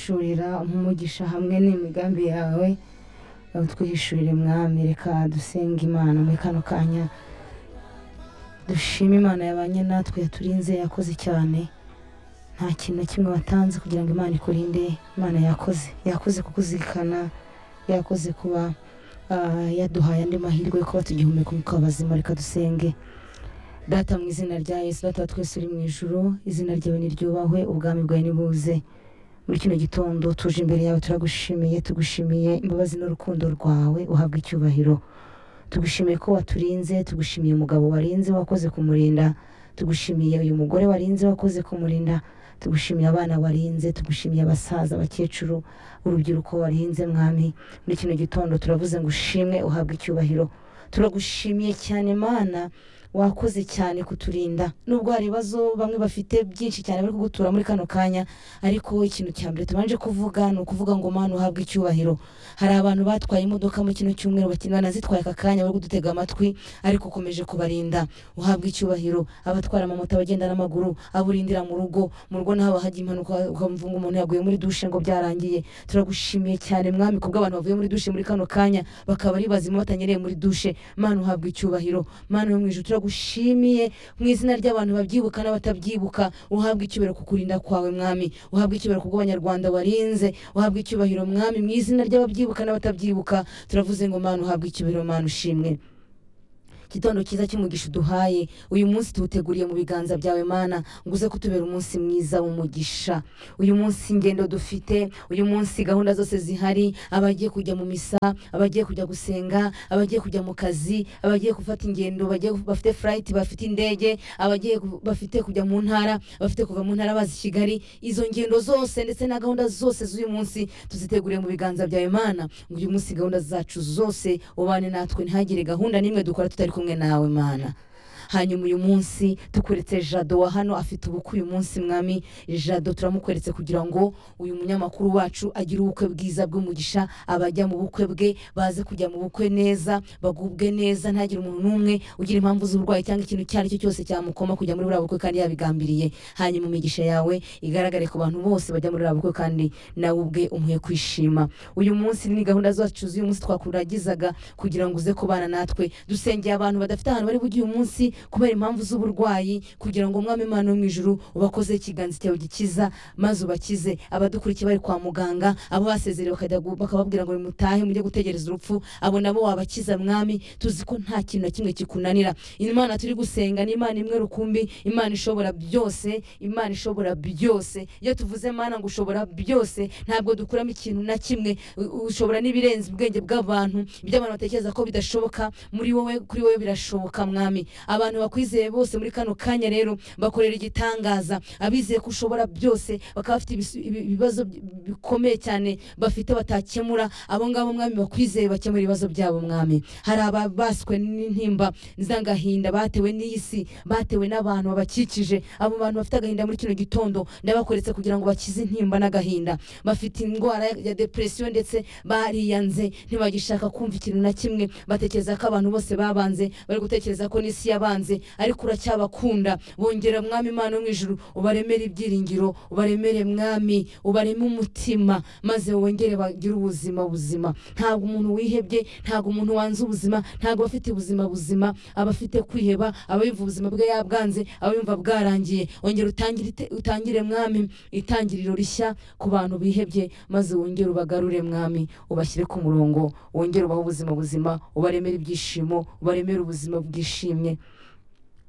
twihishurira umugisha hamwe n'imigambi yawe utwihishurire mwami reka dusenge imana muri kano kanya dushime imana yabanye natwe yaturinze yakoze cyane nta kintu na kimwe watanze kugira ngo imana ikurinde imana yakoze yakoze kukuzirikana yakoze kuba ah, yaduhaye andi mahirwe yo kuba tugihumeka umwuka w'abazima reka dusenge data mu izina rya yesu data wa twese uri mu ijuru izina ryawe niryubahwe ubwami bwawe nibuze muri kino gitondo tuje imbere yawe turagushimiye tugushimiye imbabazi n'urukundo rwawe uhabwa icyubahiro tugushimiye ko waturinze tugushimiye umugabo warinze wakoze kumurinda tugushimiye uyu mugore warinze wakoze kumurinda tugushimiye abana warinze tugushimiye abasaza abakecuru urubyiruko warinze mwami muri kino gitondo turavuze ngo ushimwe uhabwe icyubahiro turagushimiye cyane mana wakoze cyane kuturinda nubwo hari ibibazo bamwe bafite byinshi cyane bari kugutura muri kano kanya ariko ikintu cya mbere tubanje kuvuga ni ukuvuga ngo mana uhabwe icyubahiro hari abantu batwaye imodoka mu kino cyumweru bakina- banazitwaye aka kanya bari kudutega amatwi ariko ukomeje kubarinda uhabwe icyubahiro abatwara amamoto abagenda n'amaguru aburindira mu rugo mu rugo naho haba hajya impanuka ukamva ngo umuntu yaguye muri dushe ngo byarangiye turagushimiye cyane mwami kubwo abantu bavuye muri dushe muri kano kanya bakaba ari bazima batanyereye muri dushe mana uhabwa icyubahiro mana yo mu ijuru turagushimiye mu izina ry'abantu babyibuka n'abatabyibuka uhabwa icyubahiro ku kurinda kwawe mwami uhabwa icyubahiro ku bw'abanyarwanda warinze uhabwa icyubahiro mwami mu izina ry'ababyibuka n'abatabyibuka turavuze ngo mana uhabwa icyubahiro mana ushimwe igitondo cyiza cy'umugisha uduhaye uyu munsi tuwuteguriye mu biganza byawe mana ngo uze kutubera umunsi mwiza w'umugisha uyu munsi ingendo dufite uyu munsi gahunda zose zihari abagiye kujya mu misa abagiye kujya gusenga abagiye kujya mu kazi abagiye gufata ingendo bagiye bafite furayiti bafite indege abagiye ku- bafite kujya mu ntara bafite kuva mu ntara bazi kigali izo ngendo zose ndetse na gahunda zose z'uyu munsi tuziteguriye mu biganza byawe mana ngo uyu munsi gahunda zacu zose ubane natwe ntihagire gahunda n'imwe dukora tutari kumwe nawe mana hanyuma uyu munsi tukuretse jado wa hano afite ubukwe uyu munsi mwami jado turamukweretse kugira ngo uyu munyamakuru wacu agire ubukwe bwiza bw'umugisha abajya mu bukwe bwe baze kujya mu bukwe neza bagubwe neza ntagire umuntu n'umwe ugira impamvu z'uburwayi cyangwa ikintu icyo ari cyo cyose cyamukoma kujya muri buriya bukwe kandi yabigambiriye hanyuma imigisha yawe igaragare ku bantu bose bajya muri buriya bukwe kandi nawe ubwe umuhe kwishima uyu munsi ni gahunda zacu z'uyu munsi twakuragizaga kugira ngo uze kubana natwe dusengeye abantu badafite ahantu bari bujye uyu munsi kubera impamvu z'uburwayi kugira ngo umwami imana wo mu ijuru ubakoze ikiganza cyawe gikiza maze ubakize abadukurikiye bari kwa muganga abo basezerewe bakajya gu- bakababwira ngo mutahe mujye gutegereza urupfu abo nabo wabakiza mwami tuzi ko nta kintu na kimwe kikunanira imana turi gusenga ni imana imwe rukumbi imana ishobora byose imana ishobora byose iyo tuvuze mana ngo ushobora byose ntabwo dukuramo ikintu na kimwe u- ushobora n'ibirenze ubwenge bw'abantu ibyo abantu batekereza ko bidashoboka muri wowe kuri wowe birashoboka mwami abantu bakwizeye bose muri kano kanya rero bakorera igitangaza abizeye ko ushobora byose bakaba bafite ibisu- ibi- ibibazo bi- bikomeye cyane bafite batakemura abo ngabo mwami bakwizeye bakemura ibibazo byabo mwami hari ababaswe n'intimba z'agahinda batewe n'iyi si batewe n'abantu babakikije abo bantu bafite agahinda muri kino gitondo ndabakoretse kugira ngo bakize intimba n'agahinda bafite indwara ya depresiyo ndetse bariyanze ntibagishaka kumva ikintu na kimwe batekereza ko abantu bose babanze bari gutekereza ko n'isi yabanze ariko uracyabakunda bongera mwami imana wo mu ijuru ubaremere ibyiringiro ubaremere mwami ubareme umutima maze wongere bagire ubuzima buzima ntabwo umuntu wihebye ntabwo umuntu wanze ubuzima ntabwo aba afite ubuzima buzima aba afite kwiheba aba yumva ubuzima bwe yabwanze aba yumva bwarangiye ongera utangire ite- utangire mwami itangiriro rishya ku bantu bihebye maze wongere ubagarure mwami ubashyire ku murongo wongere ubahe ubuzima buzima ubaremere ibyishimo ubaremere ubuzima bwishimye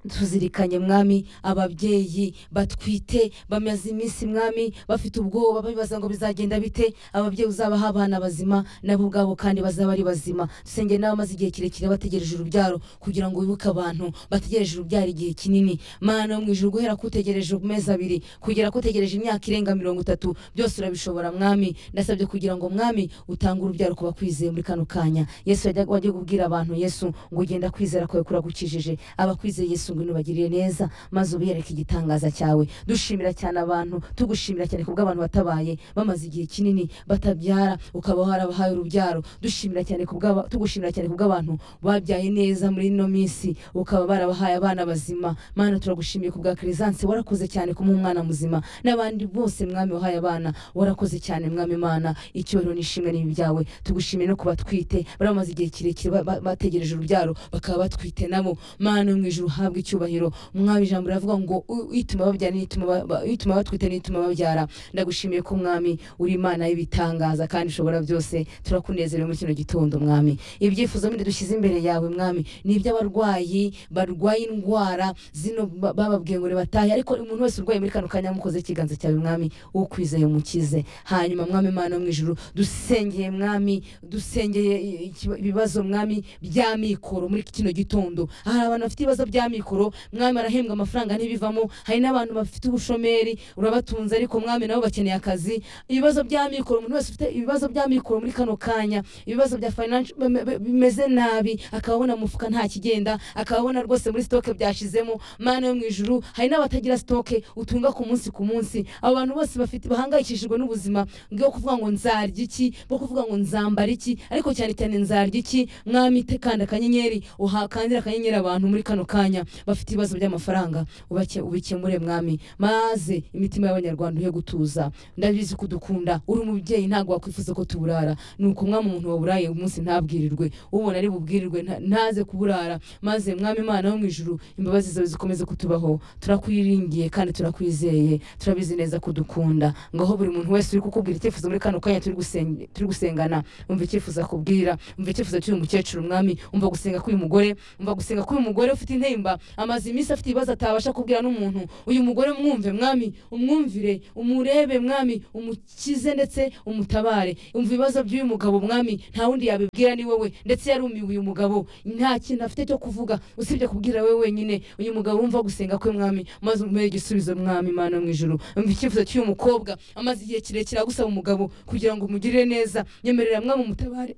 tuzirikanye mwami ababyeyi batwite bamaze iminsi mwami bafite ubwoba bibaza ngo bizagenda bite ababyeyi uzabaha abana bazima nabo ubwabo kandi bazaba ari bazima dusengere n'abamaze igihe kirekire bategereje urubyaro kugira ngo wibuke abantu bategereje urubyaro igihe kinini mana yo mu ijuru guhera kutegereje amezi abiri kugera kutegereje imyaka irenga mirongo itatu byose urabishobora mwami ndasabye kugira ngo mwami utange urubyaro ku bakwizeye muri kano kanya yesu yajya- wajya kubwira abantu yesu ngo ugenda kwizera kwawe kuragukijije abakwizeye yesu ngwino ubagirire neza maze ubereke igitangaza cyawe dushimira cyane abantu tugushimira cyane kubwo abantu batabaye bamaze igihe kinini batabyara ukaba warabahaye urubyaro dushimira cyane kubwo tugushimira cyane kubwo abantu babyaye neza muri ino minsi ukaba barabahaye abana bazima mana turagushimiye kubwa keresanse warakoze cyane kumuha umwana muzima n'abandi bose mwami wahaye abana warakoze cyane mwami mana icyoro n'ishimwe ni ibyawe tugushimiye no kubatwite bari bamaze igihe kirekire ba- ba- bategereje urubyaro bakaba batwite nabo mana yo mu ijuru uhabwe icyubahiro mwami ijambo riravuga ngo u- ituma babyara n'ituma ba- ba- ituma batwite n'ituma babyara ndagushimiye ko mwami uri imana y'ibitangaza kandi ushobora byose turakunezerewe muri kino gitondo mwami ibyifuzo bindi dushyize imbere yawe mwami ni iby'abarwayi barwaye indwara zino ba- bababwiye ngo batahe ariko umuntu wese urwaye muri kano kanya mukoze ikiganza cyawe mwami ukwizeye umukize hanyuma mwami mana yo mu ijuru dusengeye mwami dusengeye i- ikiba- ibibazo mwami by'amikoro muri kino gitondo hari abantu bafite ibibazo by'amikoro mwami arahembwa amafaranga ntibivamo hari n'abantu bafite ubushomeri urabatunze ariko mwami nabo bakeneye akazi ibibazo by'amikoro umuntu wese ufite ibibazo by'amikoro muri kano kanya ibibazo bya financial bime- bime- bimeze nabi akaba abona mu mufuka nta kigenda akaba abona rwose muri sitoke byashizemo mana yo mu ijuru hari n'abatagira sitoke utunga ku munsi ku munsi abo bantu bose bafite bahangayikishijwe n'ubuzima bwo kuvuga ngo nzarya iki bwo kuvuga ngo nzambara iki ariko cyane cyane nzarya iki mwami te- kanda akanyenyeri uhakandira akanyenyeri abantu muri kano kanya bafite ibibazo by'amafaranga ubake- ubikemure mwami maze imitima y'abanyarwanda uhe gutuza ndabizi ko udukunda uri umubyeyi ntabwo wakwifuza ko tuburara ni ukumwa mu muntu waburaye umunsi ntabwirirwe ubona ari bubwirirwe nta- ntaze kuburara maze mwami imana wo mu ijuru imbabazi zawe zikomeze kutubaho turakwiringiye kandi turakwizeye turabizi neza ko udukunda ngaho buri muntu wese uri kukubwira icyifuzo muri kano kanya turi gusen- turi gusengana umva icyifuzo akubwira umva icyifuzo cy'uyu mukecuru mwami umva gusenga k'uyu mugore umva gusenga k'uyu mugore ufite intimba amaze iminsi afite ibibazo atabasha kubwira n'umuntu uyu mugore mwumve mwami umwumvire umurebe mwami umukize ndetse umutabare umva ibibazo by'uyu mugabo mwami nta wundi yabibwira ni wowe ndetse yarumiwe uyu mugabo nta kintu afite cyo kuvuga usibye kubwira we wenyine uyu mugabo umva gusenga kwe mwami maze umuhe igisubizo mwami imana yo mu ijuru umva icyifuzo cy'uyu mukobwa amaze igihe kirekire agusaba umugabo kugira ngo umugirire neza nyemerera mwami umutabare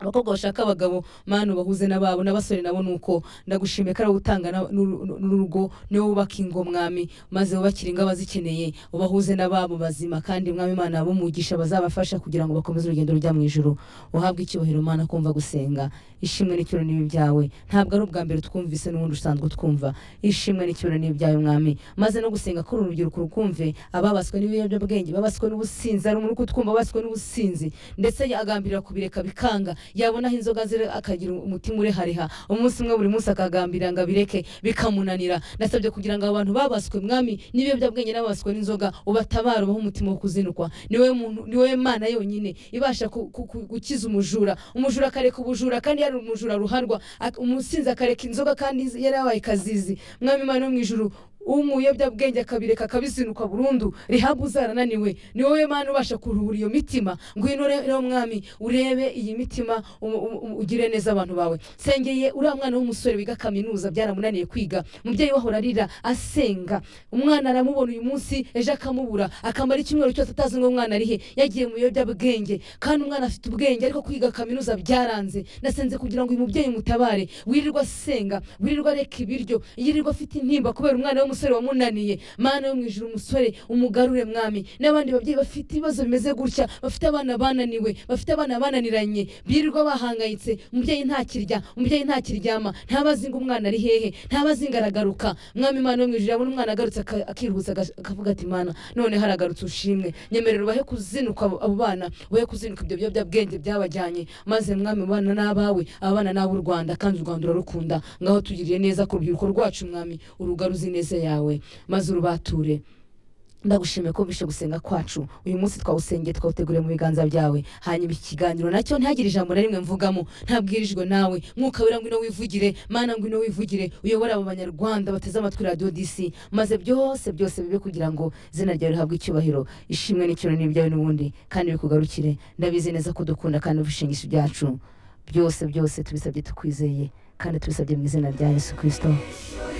abakobwa bashaka abagabo mana ubahuze n'ababo n'abasore nabo nuko ndagushimiye ko ari wowe utanga na- n'uru- n'urugo niwe wubaka ingo mwami maze wubakire ingo abazikeneye ubahuze n'ababo bazima kandi mwami imana abumugisha bazabafasha kugira ngo bakomeze urugendo rujya mu ijuru uhabwe icyubahiro mana kumva gusenga ishimwe n'icyubahiro n'ibi byawe ntabwo ari ubwa mbere twumvise n'ubundi usanzwe twumva ishimwe n'icyubahiro n'ibi byawe mwami maze no gusenga kuri uru rubyiruko rukumve ababaswe n'ibiyobyabwenge babaswe n'ubusinzi ari umuntu uri kutwumva babaswe n'ubusinzi ndetse agambirira kubireka bikanga yabonaho inzoga zire akagira umutima urehareha umunsi umwe buri munsi akagambirira ngo abireke bikamunanira nasabye kugira ngo abantu babaswe mwami n'ibiyobyabwenge n'ababaswe n'inzoga ubatabare ubahe umutima wo kuzinukwa niwe muntu niwe mana yonyine ibasha ku- ku- ku- gukiza umujura umujura akareka ubujura kandi yari umujura ruharwa ak- umusinzi akareka inzoga kandi yari yabaye kazizi mwami imana yo mu ijuru umuyobyabwenge akabireka akabizinuka burundu rihabu zarananiwe ni wowe mana ubasha kuruhura iyo mitima ngwino re- rero mwami urebe iyi mitima um- um- um- ugire neza abantu bawe sengeye uriya mwana w'umusore wiga kaminuza byaramunaniye kwiga umubyeyi we ahora arira asenga umwana aramubona uyu munsi ejo akamubura akamara icyumweru cyose atazi ngo umwana ari he yagiye mu biyobyabwenge kandi umwana afite ubwenge ariko kwiga kaminuza byaranze nasenze kugira ngo uyu mubyeyi mutabare wirirwa asenga wirirwa areka ibiryo yirirwa afite intimba kubera umwana w'umusore wamunaniye mana yo mu ijuru umusore umugarure mwami n'abandi babyeyi bafite ibibazo bimeze gutya bafite abana bananiwe bafite abana bananiranye birirwa bahangayitse umubyeyi ntakirya umubyeyi ntakiryama ntabazi ngo umwana ari hehe ntabazi ngo aragaruka mwami imana yo mu ijuru yabona umwana agarutse aka- akiruhutsa aga- akavuga ati mana none haragarutse ushimwe nyemerera ubahe kuzinuka abo abo bana ubahe kuzinuka ibyo biyobyabwenge byabajyanye maze mwami ubana n'abawe abana n'abo u rwanda kandi u rwanda urarukunda ngaho tugiriye neza ku rubyiruko rwacu mwami urugaru uzi neza yawe maze urubature ndagushimiye ko bishe gusenga kwacu uyu munsi twawusengeye twawuteguriye mu biganza byawe hanyuma iki kiganiro nacyo ntihagire ijambo na rimwe mvugamo ntabwirijwe nawe mwuka wera ngwino wivugire mana ngwino wivugire uyobore abo banyarwanda bateze amatwi radiyo disi maze byose byose bibe kugira ngo izina ryawe rihabwe icyubahiro ishimwe n'icyubahiro ni ibyawe n'ubundi kandi bikugarukire ndabizi neza ko dukunda kandi ubishingisha ibyacu byose byose tubisabye tukwizeye kandi tubisabye mu izina rya yesu kirisito